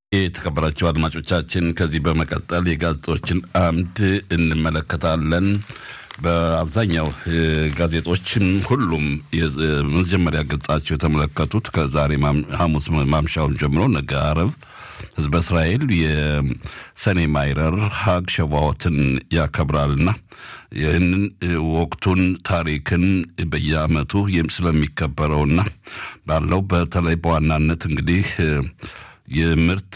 የተከበራቸው አድማጮቻችን ከዚህ በመቀጠል የጋዜጦችን አምድ እንመለከታለን። በአብዛኛው ጋዜጦችን ሁሉም የመጀመሪያ ገጻቸው የተመለከቱት ከዛሬ ሐሙስ ማምሻውን ጀምሮ ነገ አረብ ህዝበ እስራኤል የሰኔ ማይረር ሀግ ሸቫዎትን ያከብራልና ይህንን ወቅቱን ታሪክን በየዓመቱ ስለሚከበረውና ባለው በተለይ በዋናነት እንግዲህ የምርት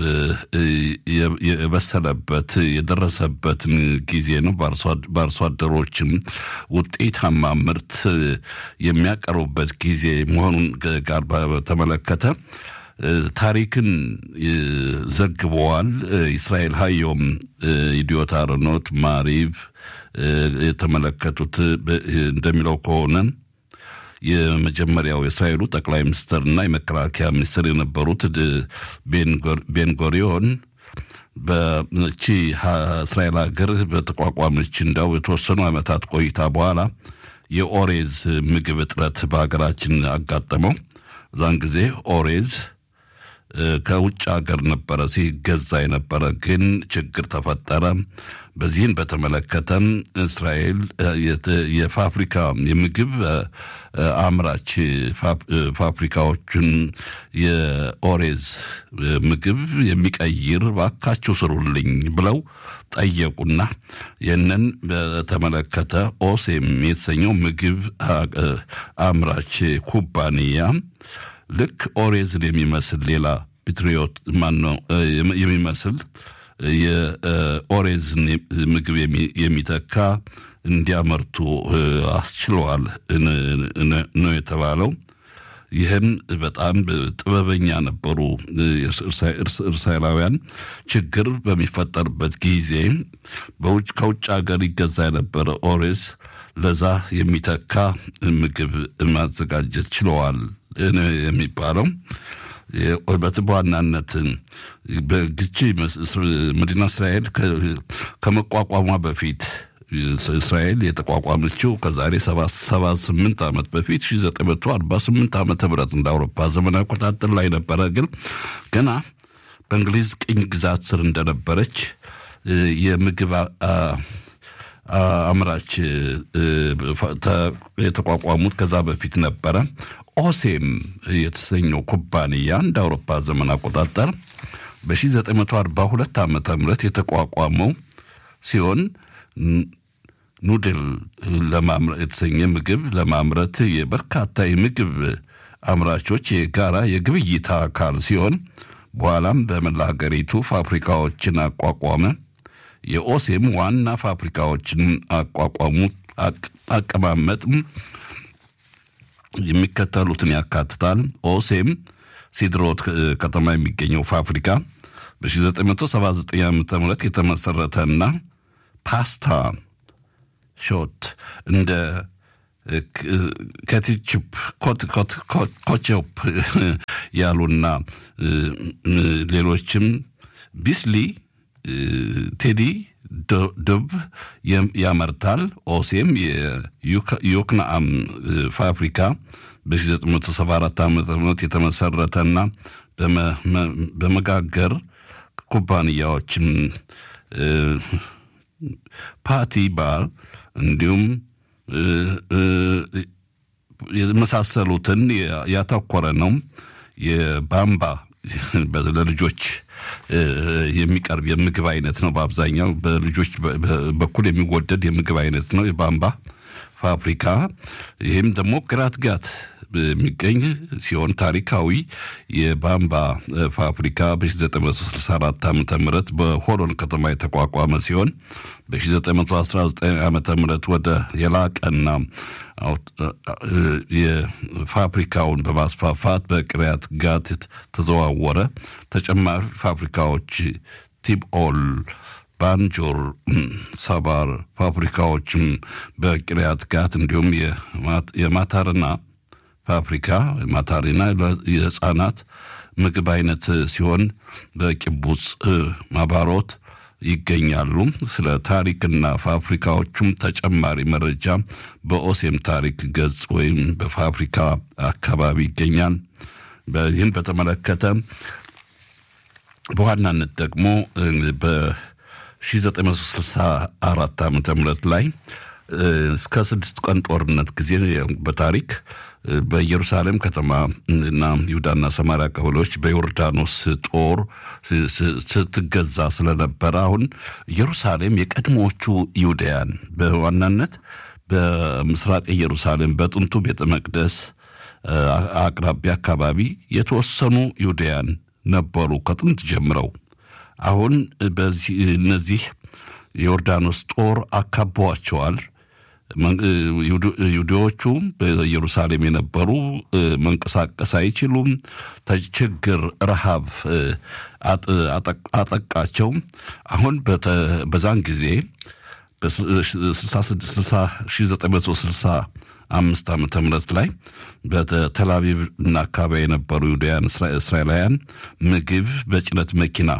የበሰለበት የደረሰበትን ጊዜ ነው። በአርሶ አደሮችም ውጤታማ ምርት የሚያቀርቡበት ጊዜ መሆኑን ጋር በተመለከተ ታሪክን ዘግበዋል። እስራኤል ሀዮም ኢዲዮት አርኖት ማሪቭ የተመለከቱት እንደሚለው ከሆነ የመጀመሪያው የእስራኤሉ ጠቅላይ ሚኒስትርና የመከላከያ ሚኒስትር የነበሩት ቤንጎሪዮን በቺ እስራኤል ሀገር በተቋቋመች እንዳው የተወሰኑ ዓመታት ቆይታ በኋላ የኦሬዝ ምግብ እጥረት በሀገራችን አጋጠመው። እዛን ጊዜ ኦሬዝ ከውጭ ሀገር ነበረ ሲገዛ የነበረ ግን ችግር ተፈጠረ። በዚህን በተመለከተም እስራኤል የፋብሪካ የምግብ አምራች ፋብሪካዎችን የኦሬዝ ምግብ የሚቀይር ባካችሁ ስሩልኝ ብለው ጠየቁና ይህንን በተመለከተ ኦሴም የተሰኘው ምግብ አምራች ኩባንያ ልክ ኦሬዝን የሚመስል ሌላ ፒትሪዮት ማነው የሚመስል የኦሬዝን ምግብ የሚተካ እንዲያመርቱ አስችለዋል ነው የተባለው። ይህም በጣም ጥበበኛ ነበሩ እስራኤላውያን። ችግር በሚፈጠርበት ጊዜ በውጭ ከውጭ ሀገር ይገዛ የነበረ ኦሬዝ ለዛ የሚተካ ምግብ ማዘጋጀት ችለዋል የሚባለው በዋናነት በግቺ መዲና እስራኤል ከመቋቋሟ በፊት እስራኤል የተቋቋመችው ከዛሬ 78 ዓመት በፊት 1948 ዓመተ ምህረት እንደ አውሮፓ ዘመን አቆጣጠር ላይ ነበረ። ግን ገና በእንግሊዝ ቅኝ ግዛት ስር እንደነበረች የምግብ አምራች የተቋቋሙት ከዛ በፊት ነበረ። ኦሴም የተሰኘው ኩባንያ እንደ አውሮፓ ዘመን አቆጣጠር በ1942 ዓመተ ምህረት የተቋቋመው ሲሆን ኑድል የተሰኘ ምግብ ለማምረት የበርካታ የምግብ አምራቾች የጋራ የግብይታ አካል ሲሆን በኋላም በመላ ሀገሪቱ ፋብሪካዎችን አቋቋመ። የኦሴም ዋና ፋብሪካዎችን አቋቋሙ። አቀማመጥ የሚከተሉትን ያካትታል። ኦሴም ሲድሮት ከተማ የሚገኘው ፋብሪካ በ1979 ዓ ም የተመሰረተና ፓስታ ሾት እንደ ከቲችፕ ኮቸፕ ያሉና ሌሎችም ቢስሊ ቴዲ ድብ ያመርታል። ኦሴም የዮክናአም ፋብሪካ በ1974 ዓ ም የተመሰረተና በመጋገር ኩባንያዎችም ፓቲ ባር እንዲሁም የመሳሰሉትን ያተኮረ ነው። የባምባ ለልጆች የሚቀርብ የምግብ አይነት ነው። በአብዛኛው በልጆች በኩል የሚወደድ የምግብ አይነት ነው የባምባ ፋብሪካ። ይህም ደግሞ ግራትጋት የሚገኝ ሲሆን ታሪካዊ የባምባ ፋብሪካ በ1964 ዓ ም በሆሎን ከተማ የተቋቋመ ሲሆን በ1919 ዓ ም ወደ የላቀና የፋብሪካውን በማስፋፋት በቅሪያት ጋት ተዘዋወረ። ተጨማሪ ፋብሪካዎች ቲብኦል ባንጆር ሰባር ፋብሪካዎችም በቅሪያት ጋት እንዲሁም የማታርና ፋብሪካ ማታሪና የህፃናት ምግብ አይነት ሲሆን በቂቡጽ ማባሮት ይገኛሉ። ስለ ታሪክና ፋብሪካዎቹም ተጨማሪ መረጃ በኦሴም ታሪክ ገጽ ወይም በፋብሪካ አካባቢ ይገኛል። ይህን በተመለከተ በዋናነት ደግሞ በ1964 ዓመተ ምህረት ላይ እስከ ስድስት ቀን ጦርነት ጊዜ በታሪክ በኢየሩሳሌም ከተማ እና ይሁዳና ሰማሪያ ቀበሌዎች በዮርዳኖስ ጦር ስትገዛ ስለነበረ አሁን ኢየሩሳሌም የቀድሞዎቹ ይሁዳያን በዋናነት በምስራቅ ኢየሩሳሌም በጥንቱ ቤተ መቅደስ አቅራቢያ አካባቢ የተወሰኑ ይሁዳያን ነበሩ ከጥንት ጀምረው። አሁን በዚህ እነዚህ የዮርዳኖስ ጦር አካበዋቸዋል። ይሁዲዎቹ በኢየሩሳሌም የነበሩ መንቀሳቀስ አይችሉም። ችግር፣ ረሃብ አጠቃቸው። አሁን በዛን ጊዜ በ1965 ዓመተ ምህረት ላይ በተላቪቭ እና አካባቢ የነበሩ ይሁዳውያን እስራኤላውያን ምግብ በጭነት መኪና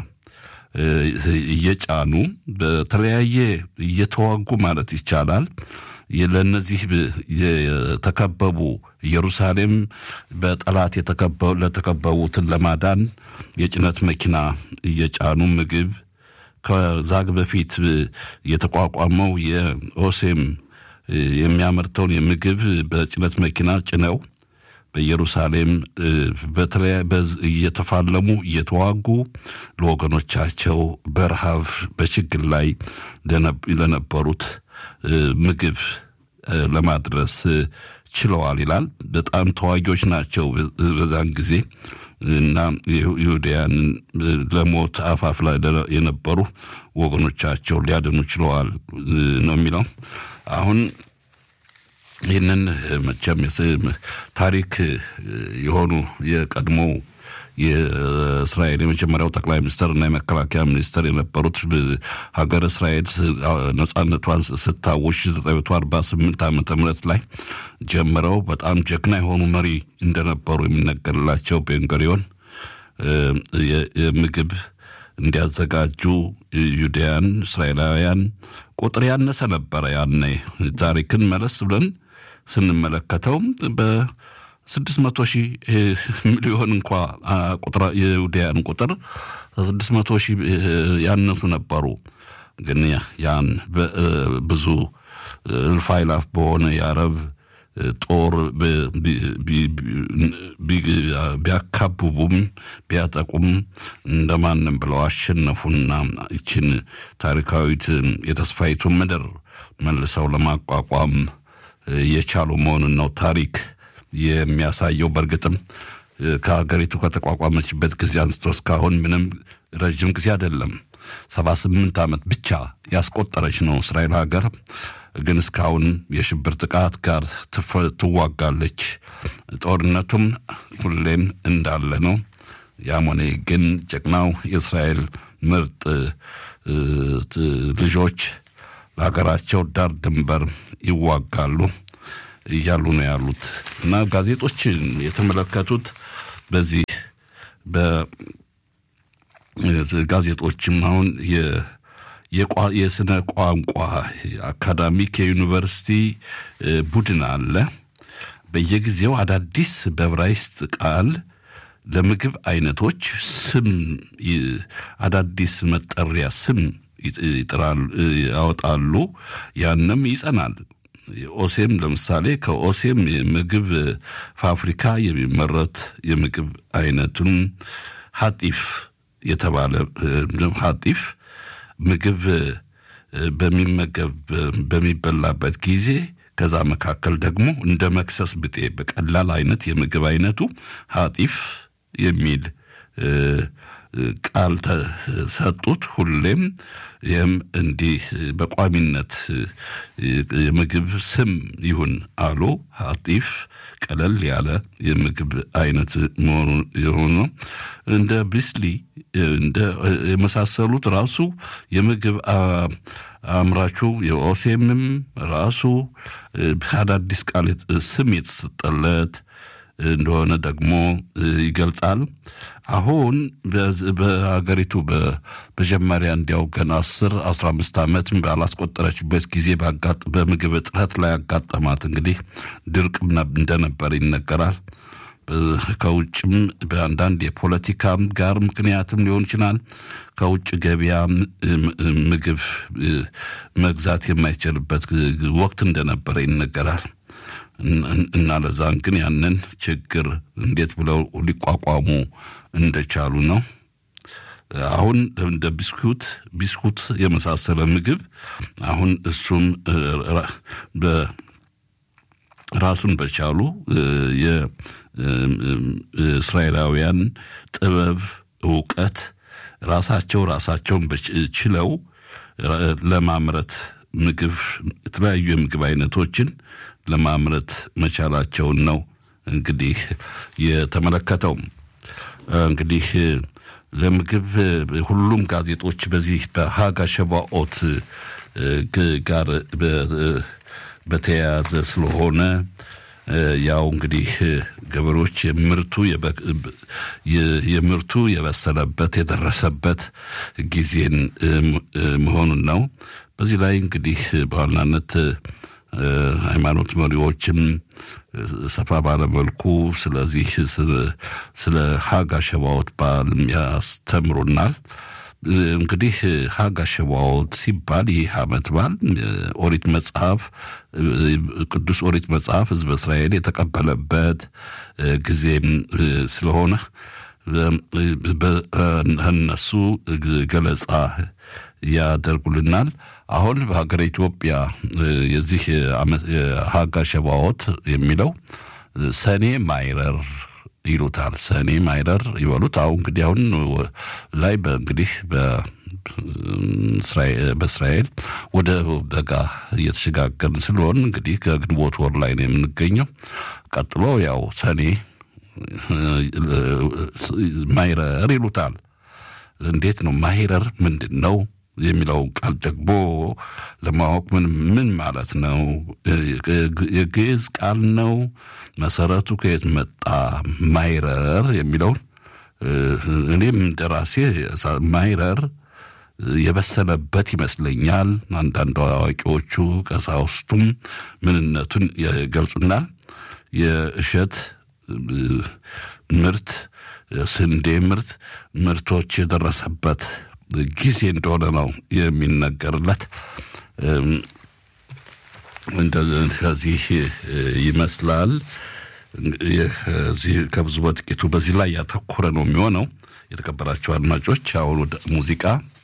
እየጫኑ በተለያየ እየተዋጉ ማለት ይቻላል ለእነዚህ የተከበቡ ኢየሩሳሌም በጠላት ለተከበቡትን ለማዳን የጭነት መኪና እየጫኑ ምግብ ከዛግ በፊት የተቋቋመው የኦሴም የሚያመርተውን የምግብ በጭነት መኪና ጭነው በኢየሩሳሌም እየተፋለሙ እየተዋጉ ለወገኖቻቸው በረሃብ በችግር ላይ ለነበሩት ምግብ ለማድረስ ችለዋል ይላል። በጣም ተዋጊዎች ናቸው በዛን ጊዜ እና ይሁዳያን ለሞት አፋፍ ላይ የነበሩ ወገኖቻቸው ሊያድኑ ችለዋል ነው የሚለው አሁን ይህንን መቼም ታሪክ የሆኑ የቀድሞው የእስራኤል የመጀመሪያው ጠቅላይ ሚኒስትር እና የመከላከያ ሚኒስትር የነበሩት ሀገር እስራኤል ነጻነቷን ስታውጅ 1948 ዓመተ ምህረት ላይ ጀምረው በጣም ጀግና የሆኑ መሪ እንደነበሩ የሚነገርላቸው ቤንጎሪዮን የምግብ እንዲያዘጋጁ ዩዳያን እስራኤላውያን ቁጥር ያነሰ ነበረ። ያኔ ታሪክን መለስ ብለን ስንመለከተው በስድስት መቶ ሺህ ሚሊዮን እንኳ ቁጥር የዩዳያን ቁጥር ስድስት መቶ ሺህ ያነሱ ነበሩ። ግን ያን ብዙ እልፍ አእላፍ በሆነ የአረብ ጦር ቢያካብቡም ቢያጠቁም እንደማንም ብለው አሸነፉና ይችን ታሪካዊት የተስፋይቱን ምድር መልሰው ለማቋቋም የቻሉ መሆኑን ነው ታሪክ የሚያሳየው። በእርግጥም ከሀገሪቱ ከተቋቋመችበት ጊዜ አንስቶ እስካሁን ምንም ረዥም ጊዜ አይደለም፣ ሰባ ስምንት ዓመት ብቻ ያስቆጠረች ነው እስራኤል ሀገር ግን እስካሁን የሽብር ጥቃት ጋር ትዋጋለች። ጦርነቱም ሁሌም እንዳለ ነው። ያም ሆነ ግን ጀግናው የእስራኤል ምርጥ ልጆች ለሀገራቸው ዳር ድንበር ይዋጋሉ እያሉ ነው ያሉት እና ጋዜጦች የተመለከቱት በዚህ በጋዜጦችም አሁን የስነ ቋንቋ አካዳሚክ የዩኒቨርሲቲ ቡድን አለ። በየጊዜው አዳዲስ በዕብራይስጥ ቃል ለምግብ አይነቶች ስም አዳዲስ መጠሪያ ስም ያወጣሉ። ያንም ይጸናል። ኦሴም ለምሳሌ ከኦሴም የምግብ ፋብሪካ የሚመረት የምግብ አይነቱን ሀጢፍ የተባለ ሀጢፍ ምግብ በሚመገብ በሚበላበት ጊዜ ከዛ መካከል ደግሞ እንደ መክሰስ ብጤ በቀላል አይነት የምግብ አይነቱ ሀጢፍ የሚል ቃል ተሰጡት። ሁሌም ይህም እንዲህ በቋሚነት የምግብ ስም ይሁን አሉ። ሀጢፍ ቀለል ያለ የምግብ አይነት መሆኑ የሆኑ እንደ ብስሊ እንደ የመሳሰሉት ራሱ የምግብ አምራቹ የኦሴምም ራሱ አዳዲስ ቃል ስም የተሰጠለት እንደሆነ ደግሞ ይገልጻል። አሁን በሀገሪቱ በመጀመሪያ እንዲያው ገና አስር አስራ አምስት ዓመት ባላስቆጠረችበት ጊዜ በምግብ እጥረት ላይ ያጋጠማት እንግዲህ ድርቅ እንደነበር ይነገራል። ከውጭም በአንዳንድ የፖለቲካም ጋር ምክንያትም ሊሆን ይችላል። ከውጭ ገበያ ምግብ መግዛት የማይችልበት ወቅት እንደነበረ ይነገራል። እና ለዛን ግን ያንን ችግር እንዴት ብለው ሊቋቋሙ እንደቻሉ ነው። አሁን እንደ ቢስኩት ቢስኩት የመሳሰለ ምግብ አሁን እሱም ራሱን በቻሉ የእስራኤላውያን ጥበብ እውቀት ራሳቸው ራሳቸውን ችለው ለማምረት ምግብ የተለያዩ የምግብ አይነቶችን ለማምረት መቻላቸውን ነው እንግዲህ የተመለከተው። እንግዲህ ለምግብ ሁሉም ጋዜጦች በዚህ በሀጋ ሸባኦት ጋር በተያያዘ ስለሆነ ያው እንግዲህ ገበሬዎች የምርቱ የምርቱ የበሰለበት የደረሰበት ጊዜን መሆኑን ነው። በዚህ ላይ እንግዲህ በዋናነት ሃይማኖት መሪዎችም ሰፋ ባለመልኩ ስለዚህ ስለ ሀጋ ሸባዎት በዓል ያስተምሩናል። እንግዲህ ሀጋ ሸባዎት ሲባል ይህ ዓመት በዓል ኦሪት መጽሐፍ ቅዱስ ኦሪት መጽሐፍ ሕዝበ እስራኤል የተቀበለበት ጊዜም ስለሆነ እነሱ ገለጻ ያደርጉልናል። አሁን በሀገረ ኢትዮጵያ የዚህ ሀጋ ሸባዎት የሚለው ሰኔ ማይረር ይሉታል። ሰኔ ማይረር ይበሉት። አሁን እንግዲህ አሁን ላይ እንግዲህ በእስራኤል ወደ በጋ እየተሸጋገርን ስለሆን እንግዲህ ከግንቦት ወር ላይ ነው የምንገኘው። ቀጥሎ ያው ሰኔ ማይረር ይሉታል። እንዴት ነው ማይረር ምንድን ነው የሚለውን ቃል ደግሞ ለማወቅ ምን ምን ማለት ነው? የግዕዝ ቃል ነው? መሰረቱ ከየት መጣ? ማይረር የሚለውን እኔም እንደራሴ ማይረር የበሰለበት ይመስለኛል። አንዳንድ አዋቂዎቹ ቀሳውስቱም ምንነቱን ይገልጹናል። የእሸት ምርት፣ ስንዴ ምርት ምርቶች የደረሰበት ጊዜ እንደሆነ ነው የሚነገርለት። ከዚህ ይመስላል ከብዙ በጥቂቱ በዚህ ላይ ያተኮረ ነው የሚሆነው። የተከበራቸው አድማጮች አሁን ወደ ሙዚቃ